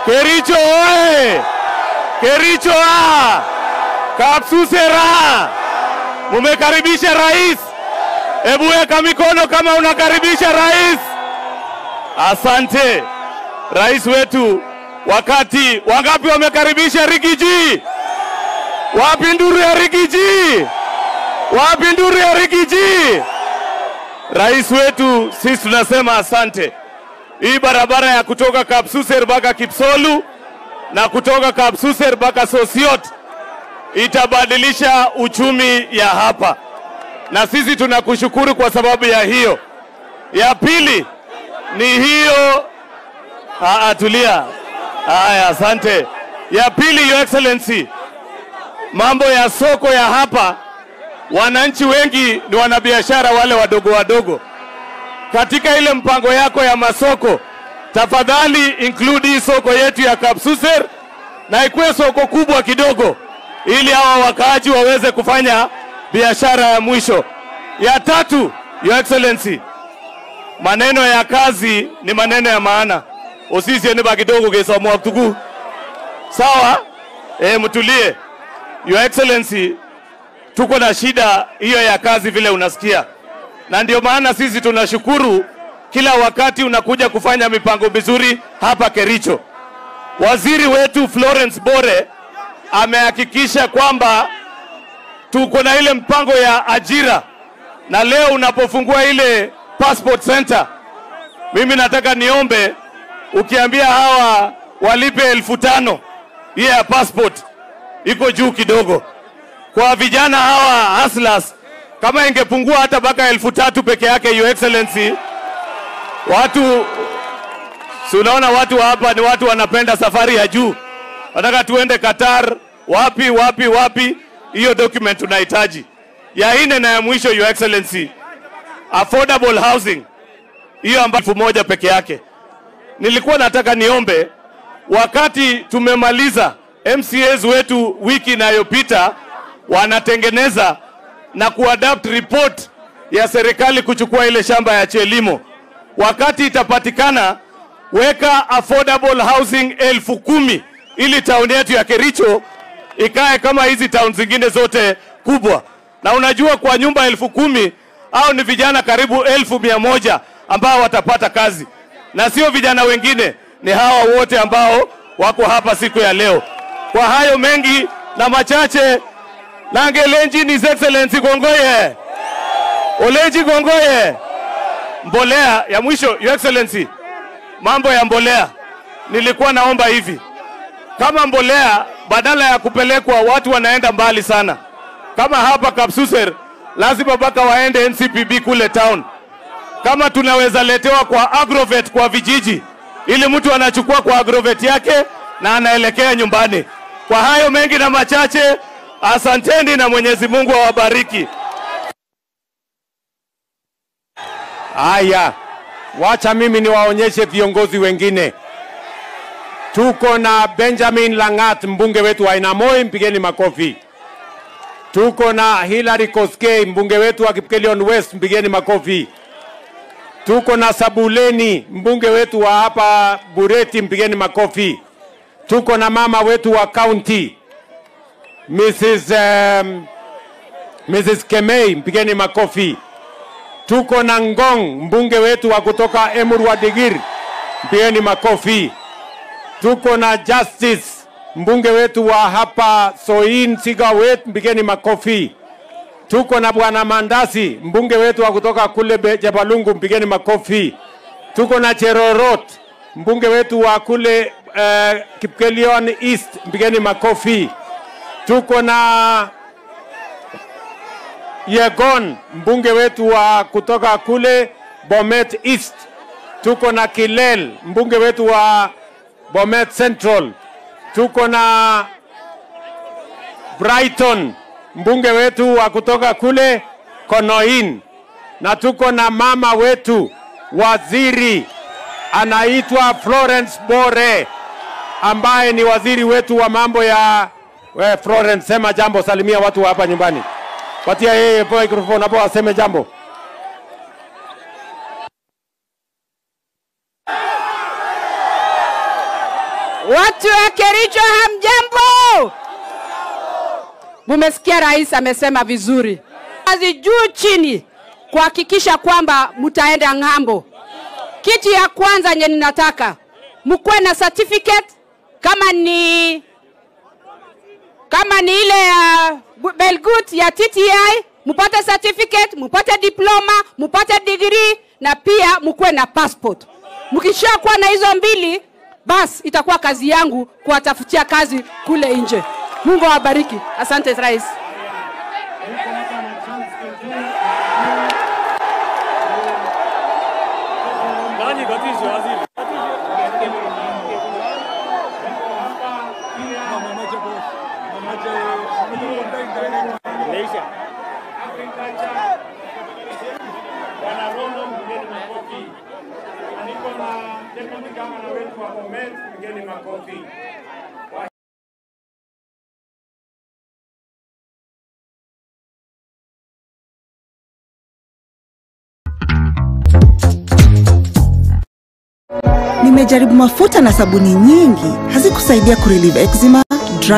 Kericho oye! Kericho a! Kapsusera! Mumekaribisha rais. Hebu weka mikono kama unakaribisha rais. Asante rais wetu. Wakati wangapi wamekaribisha Rigiji? Wapi nduru ya Rigiji? Wapi nduru ya Rigiji? Rais wetu, sisi tunasema asante. Hii barabara ya kutoka Kapsuser mpaka Kipsolu na kutoka Kapsuser mpaka Sosiot itabadilisha uchumi ya hapa, na sisi tunakushukuru kwa sababu ya hiyo. Ya pili ni hiyo. Aa, tulia. Haya, asante. Ya pili, Your Excellency, mambo ya soko ya hapa, wananchi wengi ni wanabiashara wale wadogo wadogo. Katika ile mpango yako ya masoko, tafadhali include hii soko yetu ya Kapsuser na ikuwe soko kubwa kidogo, ili hawa wakaaji waweze kufanya biashara ya mwisho. Ya tatu, Your Excellency, maneno ya kazi ni maneno ya maana. Osisi ni kidogo kesomwa tuku. Sawa? Eh, mtulie. Your Excellency, tuko na shida hiyo ya kazi vile unasikia, na ndio maana sisi tunashukuru kila wakati unakuja kufanya mipango mizuri hapa Kericho. Waziri wetu Florence Bore amehakikisha kwamba tuko na ile mpango ya ajira, na leo unapofungua ile passport center, mimi nataka niombe ukiambia hawa walipe elfu tano hiyo ya passport iko juu kidogo kwa vijana hawa hustlers, kama ingepungua hata mpaka elfu tatu peke yake, Your Excellency, watu si unaona watu wa hapa ni watu wanapenda safari ya juu, wanataka tuende Qatar, wapi wapi wapi. Hiyo document tunahitaji. Ya nne na ya mwisho, Your Excellency, affordable housing hiyo ambayo elfu moja peke yake. Nilikuwa nataka niombe, wakati tumemaliza MCAs wetu wiki inayopita wanatengeneza na kuadapt report ya serikali kuchukua ile shamba ya Chelimo, wakati itapatikana, weka affordable housing elfu kumi ili tauni yetu ya Kericho ikae kama hizi town zingine zote kubwa. Na unajua kwa nyumba elfu kumi au ni vijana karibu elfu mia moja ambao watapata kazi, na sio vijana wengine, ni hawa wote ambao wako hapa siku ya leo. Kwa hayo mengi na machache, Langelenji ni His Excellency Gongoye Oleji Gongoye. Mbolea ya mwisho, Your Excellency, mambo ya mbolea, nilikuwa naomba hivi, kama mbolea badala ya kupelekwa watu wanaenda mbali sana, kama hapa Kapsuser, lazima mpaka waende NCPB kule town. Kama tunaweza letewa kwa agrovet kwa vijiji, ili mtu anachukua kwa agrovet yake na anaelekea nyumbani. Kwa hayo mengi na machache, asanteni na Mwenyezi Mungu awabariki. Haya, wacha mimi niwaonyeshe viongozi wengine. Tuko na Benjamin Langat, mbunge wetu wa Inamoi, mpigeni makofi. Tuko na Hilary Koskei, mbunge wetu wa Kipkelion West, mpigeni makofi. Tuko na Sabuleni, mbunge wetu wa hapa Bureti, mpigeni makofi. Tuko na mama wetu wa county Mrs. Um, Mrs. Kemei, mpigeni makofi. Tuko na Ngong, mbunge wetu wa kutoka Emurua Digir, mpigeni makofi. Tuko na Justice, mbunge wetu wa hapa Soin Sigawet, mpigeni makofi. Tuko na bwana Mandasi, mbunge wetu wa kutoka kule Be- Jabalungu, mpigeni makofi. Tuko na Cherorot, mbunge wetu wa kule uh, Kipkelion East, mpigeni makofi. Tuko na Yegon, mbunge wetu wa kutoka kule Bomet East. Tuko na Kilel, mbunge wetu wa Bomet Central. Tuko na Brighton, mbunge wetu wa kutoka kule Konoin, na tuko na mama wetu waziri anaitwa Florence Bore ambaye ni waziri wetu wa mambo ya we, Florence, sema jambo, salimia watu wa hapa nyumbani, patia yeye microphone hapo aseme jambo. Watu wa Kericho hamjambo? Mumesikia rais amesema vizuri, kazi juu chini kuhakikisha kwamba mtaenda ng'ambo. Kitu ya kwanza yenye ninataka mkuwe na certificate kama ni kama ni ile ya Belgut ya TTI, mupate certificate, mupate diploma, mupate degree na pia mkuwe na passport. Mkishakuwa na hizo mbili, basi itakuwa kazi yangu kuwatafutia kazi kule nje. Mungu awabariki. Asante rais. Bwana Rono, mpigeni makofi. Niko na deputy governor wetu wa Bomet, mpigeni makofi. Nimejaribu mafuta na sabuni nyingi, hazikusaidia kurelieve eczema,